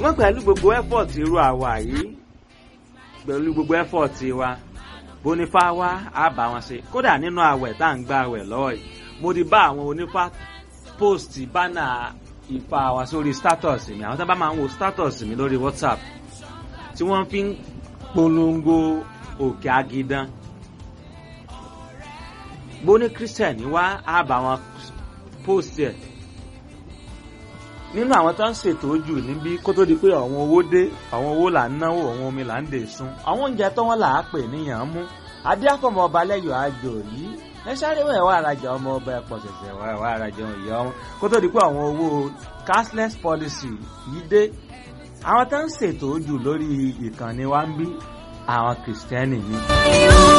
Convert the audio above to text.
ṣùgbọ́n pẹ̀lú gbogbo effort irú àwa yìí pẹ̀lú gbogbo effort wa bónífá wá á bá wọn ṣe kódà nínú àwẹ̀ tá à ń gba àwẹ̀ lọ́wọ́ yìí mo ti bá àwọn onífá post bánà ìfà wa sórí status mi àwọn tó bá máa ń wo status mi lórí whatsapp tí wọ́n fi ń polongo òkè agidan bóní christian wá á bá wọn post ẹ̀ nínú àwọn tó ń ṣètò ojú níbí kó tó di pé àwọn owó dé àwọn owó là ń náwó àwọn omi là ń dè sun àwọn oúnjẹ tó wọn là á pè níyàn mú adé àfọmọ ọba lẹyọ àjò yìí ẹ sáré wọn ẹwà arajà ọmọ ọba ẹpọ ṣẹṣẹ wọn ẹwà arajà ìyá wọn kó tó di pé àwọn owó cashless policy yìí dé àwọn tó ń ṣètò ojú lórí ìkànnì wa ń bí àwọn kìrìsìtẹ́nì ni.